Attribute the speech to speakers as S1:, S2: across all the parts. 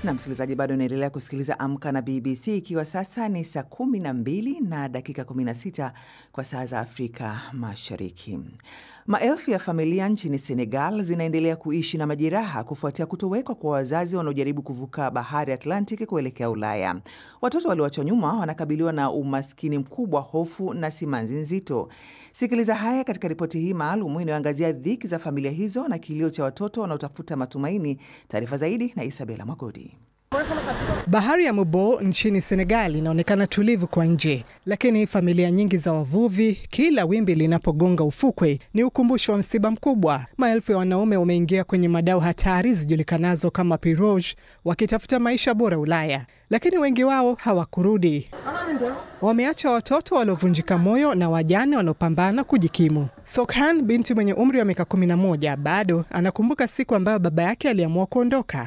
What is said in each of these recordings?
S1: Na msikilizaji, bado unaendelea kusikiliza Amka na BBC, ikiwa sasa ni saa kumi na mbili na dakika 16 kwa saa za Afrika Mashariki. Maelfu ya familia nchini Senegal zinaendelea kuishi na majeraha kufuatia kutowekwa kwa wazazi wanaojaribu kuvuka bahari Atlantic kuelekea Ulaya. Watoto walioachwa nyuma wanakabiliwa na umaskini mkubwa, hofu na simanzi nzito. Sikiliza haya katika ripoti hii maalum inayoangazia dhiki za familia hizo na kilio cha watoto wanaotafuta matumaini. Taarifa zaidi na Isabela Mwagodi.
S2: Bahari ya Mubo nchini Senegal inaonekana tulivu kwa nje, lakini familia nyingi za wavuvi, kila wimbi linapogonga ufukwe ni ukumbusho wa msiba mkubwa. Maelfu ya wanaume wameingia kwenye madau hatari zijulikanazo kama pirogue, wakitafuta maisha bora Ulaya, lakini wengi wao hawakurudi. Wameacha watoto waliovunjika moyo na wajane wanaopambana kujikimu. Sokhan, binti mwenye umri wa miaka 11, bado anakumbuka siku ambayo baba yake aliamua kuondoka.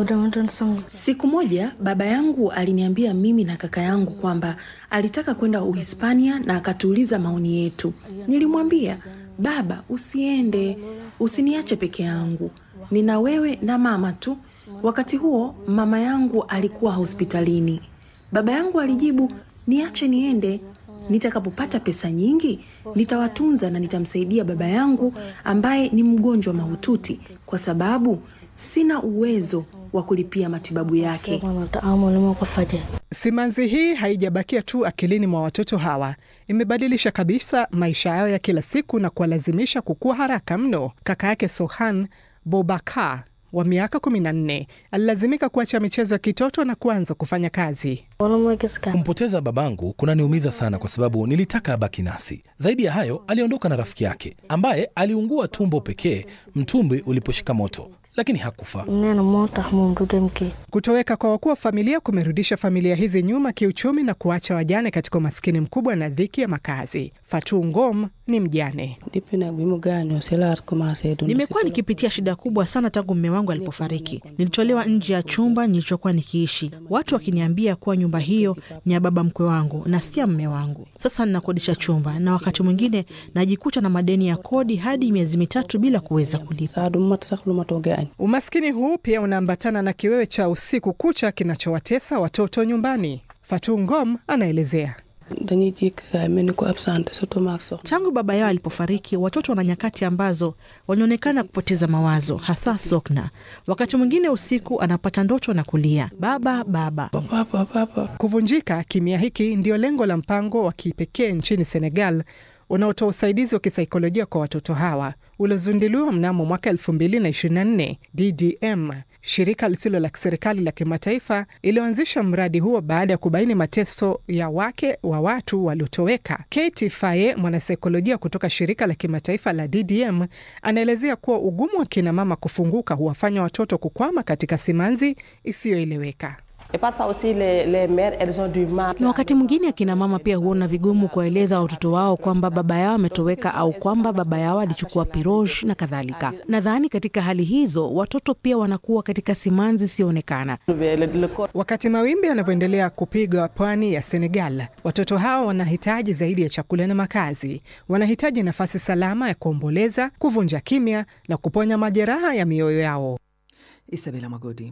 S3: Siku moja baba yangu aliniambia mimi na kaka yangu kwamba alitaka kwenda Uhispania na akatuuliza maoni yetu. Nilimwambia, baba, usiende, usiniache peke yangu, nina wewe na mama tu. Wakati huo mama yangu alikuwa hospitalini. Baba yangu alijibu, niache niende, nitakapopata pesa nyingi nitawatunza na nitamsaidia baba yangu ambaye ni mgonjwa mahututi, kwa sababu sina uwezo wa kulipia matibabu yake.
S2: Simanzi hii haijabakia tu akilini mwa watoto hawa, imebadilisha kabisa maisha yao ya kila siku na kuwalazimisha kukua haraka mno. Kaka yake Sohan Bobakar wa miaka 14 alilazimika kuacha michezo ya kitoto na kuanza kufanya kazi.
S4: Kumpoteza babangu kunaniumiza sana, kwa sababu nilitaka abaki nasi. Zaidi ya hayo, aliondoka na rafiki yake ambaye aliungua tumbo pekee mtumbwi uliposhika moto, lakini hakufa.
S2: Kutoweka kwa wakuu wa familia kumerudisha familia hizi nyuma kiuchumi na kuacha wajane katika umaskini mkubwa na dhiki ya makazi. Fatu Ngom ni mjane.
S5: Nimekuwa nikipitia shida kubwa sana tangu mume wangu alipofariki. Nilitolewa nje ya chumba nilichokuwa nikiishi, watu wakiniambia kuwa nyumba hiyo ni ya baba mkwe wangu na si ya mme wangu. Sasa ninakodisha chumba na wakati mwingine najikuta na madeni ya kodi hadi miezi mitatu bila kuweza kulipa.
S2: Umaskini huu pia unaambatana na kiwewe cha usiku kucha kinachowatesa watoto nyumbani. Fatu Ngom anaelezea.
S5: Tangu baba yao alipofariki, watoto wana nyakati ambazo walionekana kupoteza mawazo, hasa Sokna. Wakati mwingine usiku anapata ndoto na kulia baba baba.
S2: Kuvunjika kimya hiki ndio lengo la mpango wa kipekee nchini Senegal unaotoa usaidizi wa kisaikolojia kwa watoto hawa uliozinduliwa mnamo mwaka 2024. DDM, shirika lisilo la kiserikali la kimataifa, iliyoanzisha mradi huo baada ya kubaini mateso ya wake wa watu waliotoweka. Katie Faye, mwanasaikolojia kutoka shirika la kimataifa la DDM, anaelezea kuwa ugumu wa kinamama kufunguka huwafanya watoto kukwama katika simanzi isiyoeleweka.
S5: Na wakati mwingine akina mama pia huona vigumu kuwaeleza watoto wao kwamba baba yao ametoweka au kwamba baba yao alichukua piroge na kadhalika. Nadhani katika hali hizo watoto pia wanakuwa katika simanzi isiyoonekana.
S2: Wakati mawimbi yanavyoendelea kupiga pwani ya Senegal, watoto hawa wanahitaji zaidi ya chakula na makazi. Wanahitaji nafasi salama ya kuomboleza, kuvunja kimya na kuponya majeraha ya mioyo yao.
S1: Isabela Magodi.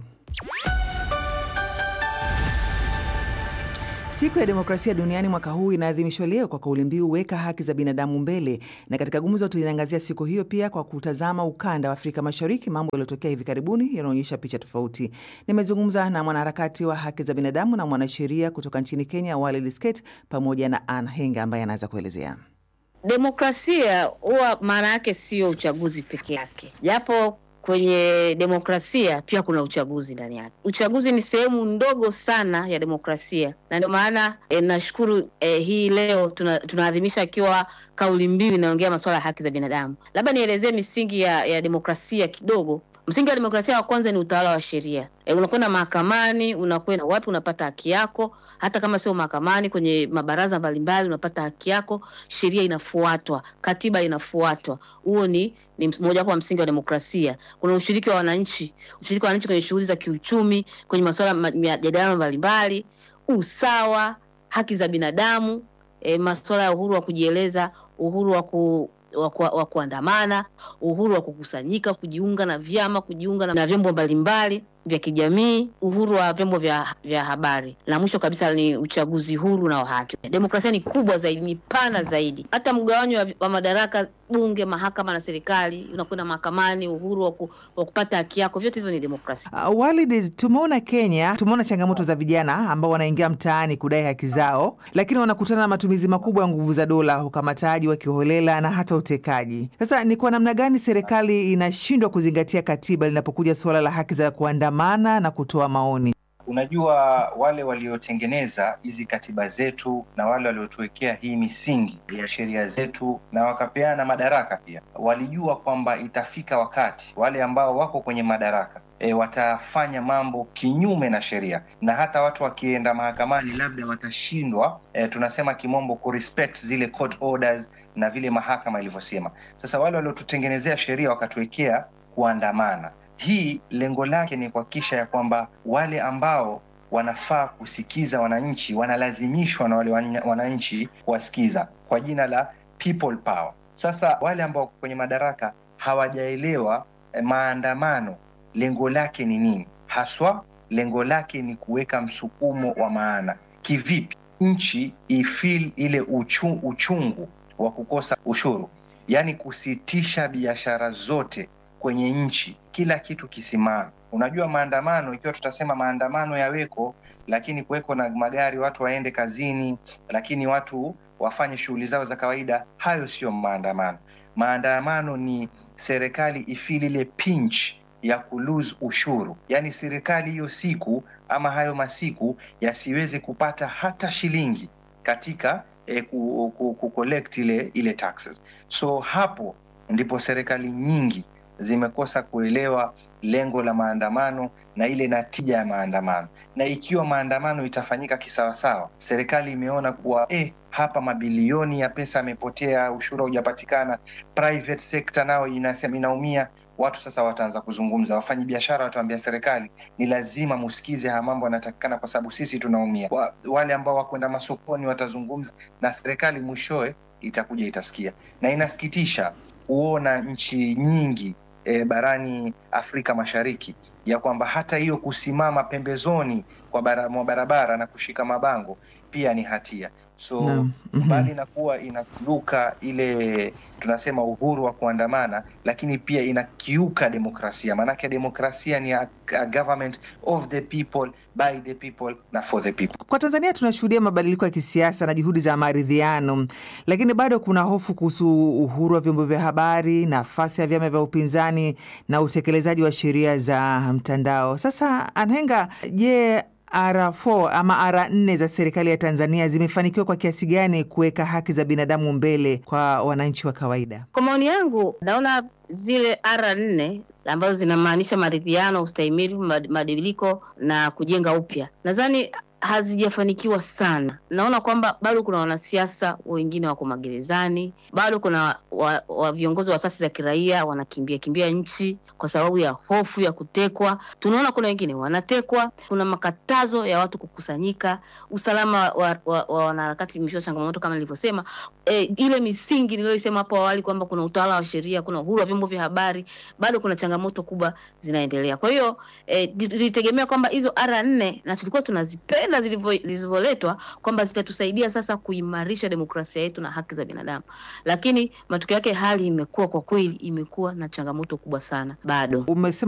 S1: Siku ya demokrasia duniani mwaka huu inaadhimishwa leo kwa kauli mbiu weka haki za binadamu mbele, na katika gumzo tuliangazia siku hiyo pia kwa kutazama ukanda wa Afrika Mashariki, mambo yaliyotokea hivi karibuni yanaonyesha picha tofauti. Nimezungumza na mwanaharakati wa haki za binadamu na mwanasheria kutoka nchini Kenya, Wale Lisket, pamoja na Ann Henga ambaye anaweza kuelezea.
S6: Demokrasia huwa maana yake sio uchaguzi peke yake, japo kwenye demokrasia pia kuna uchaguzi ndani yake. Uchaguzi ni sehemu ndogo sana ya demokrasia, na ndio maana e, nashukuru e, hii leo tuna, tunaadhimisha ikiwa kauli mbiu inaongea masuala ya haki za binadamu. Labda nielezee misingi ya, ya demokrasia kidogo. Msingi wa demokrasia wa kwanza ni utawala wa sheria. E, unakwenda mahakamani, unakwenda wapi, unapata haki yako. Hata kama sio mahakamani, kwenye mabaraza mbalimbali unapata haki yako, sheria inafuatwa, katiba inafuatwa. Huo ni ni mojawapo wa msingi wa demokrasia. Kuna ushiriki wa wananchi, ushiriki wa wananchi kwenye shughuli za kiuchumi, kwenye masuala majadiliano mbalimbali, usawa, haki za binadamu, e, masuala ya uhuru wa kujieleza, uhuru wa ku wa, ku, wa kuandamana, uhuru wa kukusanyika, kujiunga na vyama, kujiunga na, na vyombo mbalimbali. vya kijamii, uhuru wa vyombo vya, vya habari, na mwisho kabisa ni uchaguzi huru na wa haki. Demokrasia ni kubwa zaidi, ni pana zaidi. Hata mgawanyo wa, wa madaraka, bunge, mahakama na serikali, unakwenda mahakamani, uhuru wa, ku, wa kupata haki yako, vyote hivyo ni demokrasia.
S1: Uh, Walid, tumeona Kenya, tumeona changamoto za vijana ambao wanaingia mtaani kudai haki zao, lakini wanakutana na matumizi makubwa ya nguvu za dola, ukamataji wa kiholela na hata utekaji. Sasa ni kwa namna gani serikali inashindwa kuzingatia katiba linapokuja suala la haki za kuandamana na kutoa maoni?
S7: Unajua, wale waliotengeneza hizi katiba zetu na wale waliotuwekea hii misingi ya sheria zetu na wakapeana madaraka pia, walijua kwamba itafika wakati wale ambao wako kwenye madaraka e, watafanya mambo kinyume na sheria, na hata watu wakienda mahakamani labda watashindwa e, tunasema kimombo kurespect zile court orders na vile mahakama ilivyosema. Sasa wale waliotutengenezea sheria wakatuwekea kuandamana hii lengo lake ni kuhakikisha ya kwamba wale ambao wanafaa kusikiza wananchi wanalazimishwa na wale wananchi kuwasikiza kwa jina la people power. Sasa wale ambao kwenye madaraka hawajaelewa eh, maandamano lengo lake ni nini haswa. Lengo lake ni kuweka msukumo wa maana. Kivipi nchi ifeel ile uchu, uchungu wa kukosa ushuru, yaani kusitisha biashara zote kwenye nchi, kila kitu kisimame. Unajua, maandamano ikiwa tutasema maandamano yaweko, lakini kuweko na magari, watu waende kazini, lakini watu wafanye shughuli zao za kawaida, hayo sio maandamano. Maandamano ni serikali ifili ile pinch ya kulose ushuru, yaani serikali hiyo siku ama hayo masiku yasiweze kupata hata shilingi katika eh, ku, ku, ku collect ile ile taxes. So hapo ndipo serikali nyingi zimekosa kuelewa lengo la maandamano na ile natija ya maandamano. Na ikiwa maandamano itafanyika kisawasawa, serikali imeona kuwa eh, hapa mabilioni ya pesa yamepotea, ushuru haujapatikana, private sector nao inasema inaumia. Watu sasa wataanza kuzungumza, wafanyi biashara wataambia serikali ni lazima musikize haya mambo yanatakikana, kwa sababu sisi tunaumia. Wa, wale ambao wakwenda masokoni watazungumza na serikali, mwishowe itakuja itasikia, na inasikitisha kuona nchi nyingi e, barani Afrika Mashariki ya kwamba hata hiyo kusimama pembezoni kwa bara, mwa barabara na kushika mabango pia ni hatia. So
S1: Naam. Mhm.
S7: mbali na kuwa inakiuka ile tunasema uhuru wa kuandamana, lakini pia inakiuka demokrasia. Maanake demokrasia ni a, a government of the people by the people na for the people.
S1: Kwa Tanzania tunashuhudia mabadiliko ya kisiasa na juhudi za maridhiano, lakini bado kuna hofu kuhusu uhuru wa vyombo vya habari, nafasi ya vyama vya upinzani na utekelezaji wa sheria za mtandao. Sasa Anhenga, je, R4 ama R4 za serikali ya Tanzania zimefanikiwa kwa kiasi gani kuweka haki za binadamu mbele kwa wananchi wa kawaida?
S6: Kwa maoni yangu, naona zile R nne ambazo zinamaanisha maridhiano, ustahimilivu, mad- mabadiliko na kujenga upya, nadhani hazijafanikiwa sana. Naona kwamba bado kuna wanasiasa wengine wako magerezani, bado kuna wa, wa viongozi wa asasi za kiraia wanakimbia kimbia nchi kwa sababu ya hofu ya kutekwa. Tunaona kuna wengine wanatekwa, kuna makatazo ya watu kukusanyika, usalama wa, wa, wa wanaharakati imeshiwa changamoto kama nilivyosema. E, ile misingi niliyoisema hapo awali kwamba kuna utawala wa sheria, kuna uhuru wa vyombo vya habari, bado kuna changamoto kubwa zinaendelea. Kwa hiyo e, tulitegemea kwamba hizo R nne na tulikuwa tunazipenda zilivyo- zilivyoletwa kwamba zitatusaidia sasa kuimarisha demokrasia yetu na haki za binadamu, lakini matokeo yake hali imekuwa kwa kweli, imekuwa na changamoto kubwa sana bado.
S1: Umesema